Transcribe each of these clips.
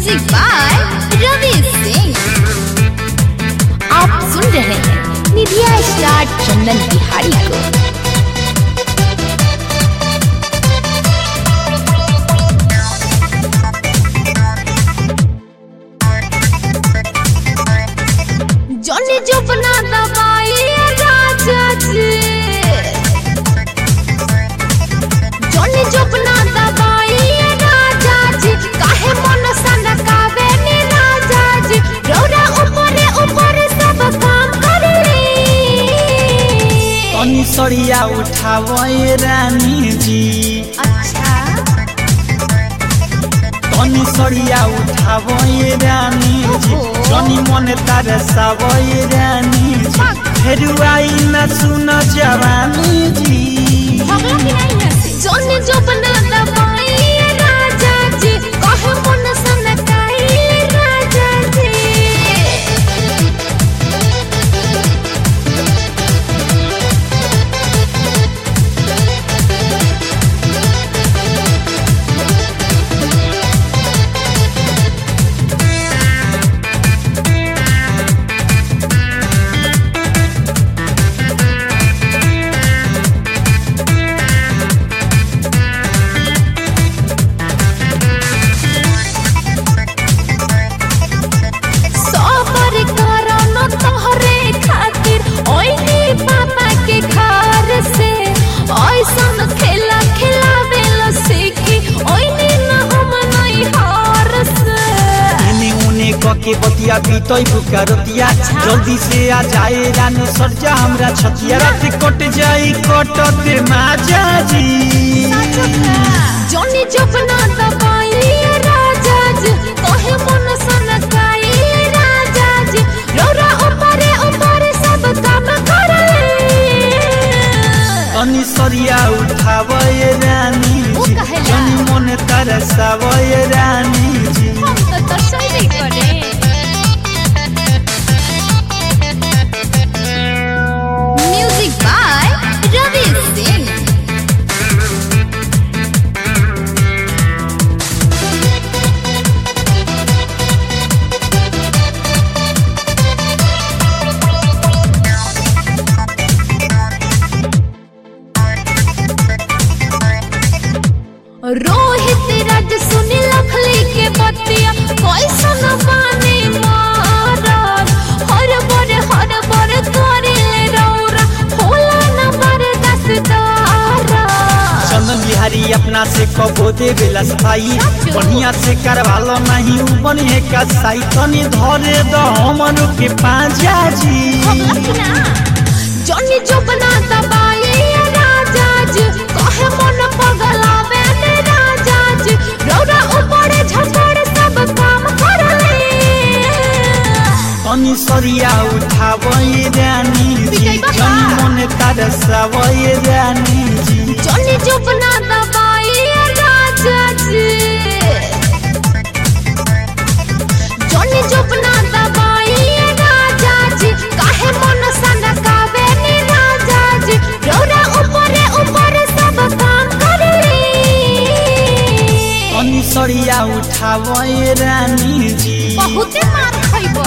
Music by Ravi Singh आप सुन रहे हैं निधिया स्टार चंदन बिहारी को जॉनी जो बना दवाई राजा जी जॉनी जो बना दवाई राजा जी काहे मन सनकावे नी राजा जी रौरा ऊपरे ऊपरे सब काम करे तनी सरिया उठावे रानी जी अच्छा तनी सरिया उठावे रानी जी ओहो। जनी मन तरसावे रानी जी बाक। फेर आई न सुन जवानी जी भगला की नहीं है जॉनी जो बना दवाई राजा जी काहे मन सनकाई राजा जी सबर करनो तोहरे खातिर ओइनी पापा के घर से ऐसन खेला खिलावे लो सीखी ओइनी न हम नहीं हार से एने उने कके बतिया बीतई बुका रतिया जल्दी से आ जाए रानी सरजा हमरा छतिया रात कट जाई कटते माजा जी जॉनी जपना दबाई राजा जी तोहे मन सनकाई राजा जी रौरा ऊपरे ऊपरे सब काम करे तनी सरिया उठावे रानी उ जी कहेला? जनी मन तरसावे रानी जी हम तो तरसैबे करे म्यूजिक बाय रवि सिंह रोहित राज सुनी लखली के बतिया कैसन बानी मारल हर बर हर बर करेले रौरा होला न बरदासदारा चंदन बिहारी अपना से कबो दे बेला सफाई साचो। बढ़िया से करवालो नहीं उ बनिए का साई तनी धरे द हमन के पांजा जी जॉनी जो बना दबाई राजा जी कहे मन पगलावे ने राजा जी रौरा ऊपरे झपड़े सब काम करले तनी सरिया उठावे रानी जी पिटाई बाबा। जनी मन तरसावे रानी जी जॉनी जो बना दबाई राजा जी जॉनी जो बना दबाई राजा जी काहे मन सनकावे नी राजा जी रौरा ऊपरे ऊपरे सब काम करे तनी सरिया उठावे रानी जी बहुते मार खइबो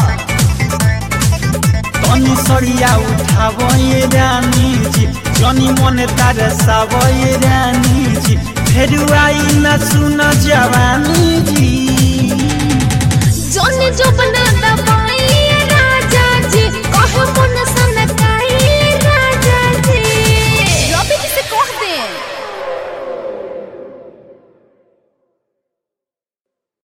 तनी सरिया उठावे रानी जी जनी मन तरसावे रानी जी फेर आई न सुन जवानी जी